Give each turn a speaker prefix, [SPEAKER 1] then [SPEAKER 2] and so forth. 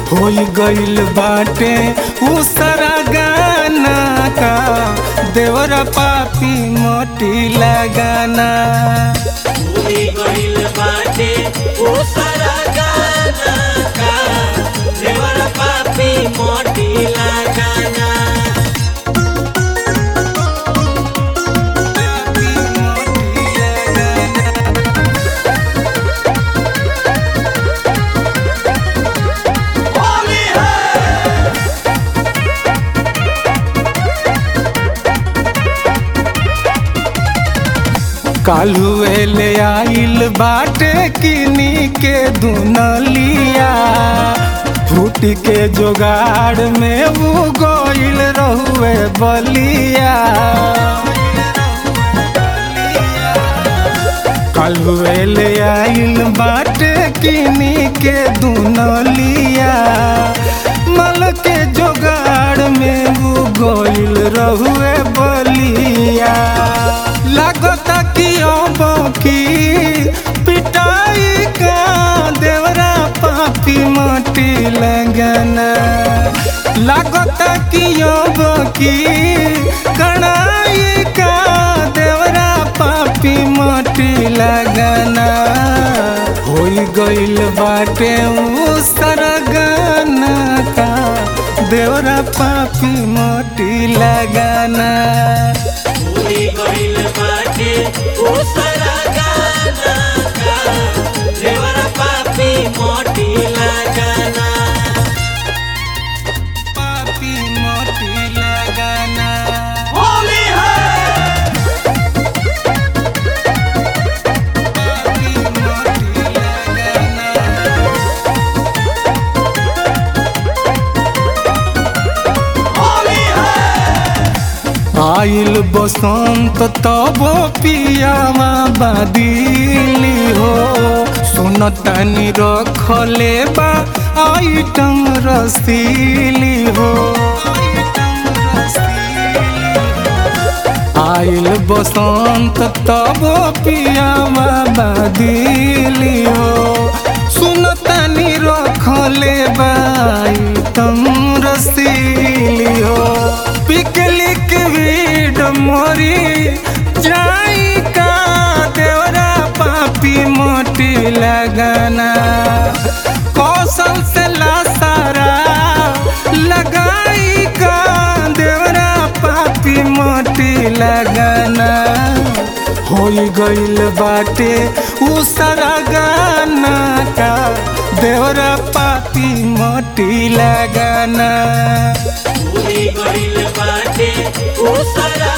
[SPEAKER 1] हो गइल बाटे उ सारा गाना का देवरा पापी मोटी लगाना
[SPEAKER 2] पूरी गइल बाटे ओ सारा गाना का देवर पापी मोटी लगाना
[SPEAKER 1] पापी मोटी लगाना
[SPEAKER 2] होली है
[SPEAKER 1] कालुए ले आइल बाटे किनी के दुनलिया फूट के जोगाड़ में वो गोइल रहुए बलिया कालुए ले आइल बाटे किनी के दुनलिया मल के जोगाड़ में वो गोइल रहुए बलिया लागता कि अब की पिटाई का देवरा पापी मोटी लगना लागता कि अब की कड़ाई का देवरा पापी मोटी लगना हो गइल बाटे उ सरगना का देवरा पापी मोटी लगाना
[SPEAKER 2] पूरी गइल बाटे ओ सारा गाना का देवर पापी मोटी लगाना
[SPEAKER 1] पापी मोटी लगाना
[SPEAKER 2] होली है
[SPEAKER 1] पापी मोटी लगाना
[SPEAKER 2] होली है
[SPEAKER 1] आइल बसंत तब पियावा बादिली हो सुनतानी रखले बा आइटम रसीली हो आइल बसंत तब पियावा बादिली हो सुनतानी रखले बा आइटम रसीली हो पिकलिक वीड मोरी जाई का देवरा पापी मोटी लगाना कौशल से लासारा लगाई का देवरा पापी मोटी लगाना हो गइल बाटे उ सारा गाना का देवरा पापी मोटी लगाना
[SPEAKER 2] पूरी गइल बाटे ओ सारा